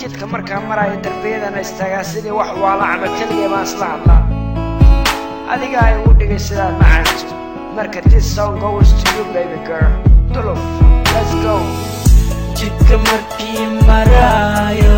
jidka markaa maraayo darbiyadana istaagaa sidii wax waala camal keligay baan isla hadlaa adiga ay ugu dhigay sidaad macaanto marka this song goes to you baby girl duluf let's go jidka markii maraayo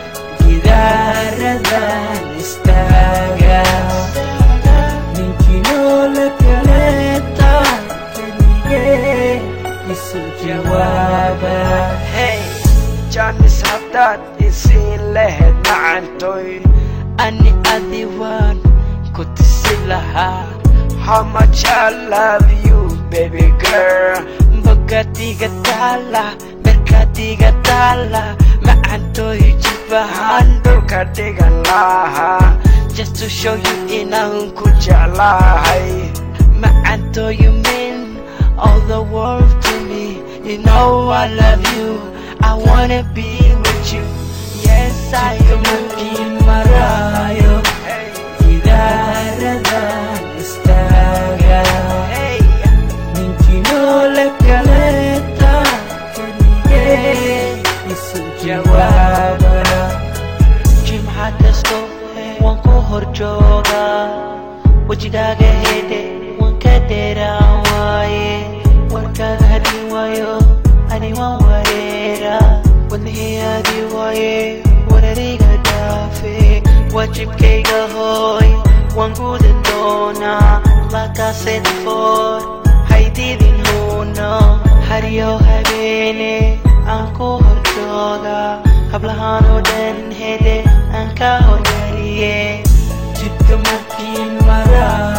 gidaaradan istaaga ninkii noola kaleeta keligee isu jawaaba hey jaanis haddaad isiin lahayd macantoy ani adi waan ku tisi lahaa how much I love you baby girl bogadiga taala berkadiga taala macantooy jibahaan waxaan dhulka dhigan lahaa just to show you inaan ku ku jeclahay Macanto, you mean all the world to me. You know I love you. I wanna be with you. Yes, I am marayo. hey Idaradan istaga. hey Ninki no le kaleta. Kelige isu jawaba. Jimca kasto waan ku hor joogaa wejigaaga hede waan ka dheeraan waaye warkaaga hadii waayo ani waan wareera wadnihii adii waaye warariga dhaafe waajibkayga hooy waan gudan doonaa lakaased foor haydidin huuno haryo habeene aan ku hor joogaa hablahaan oo dhan hede aan ka hormariye jidka markii maraa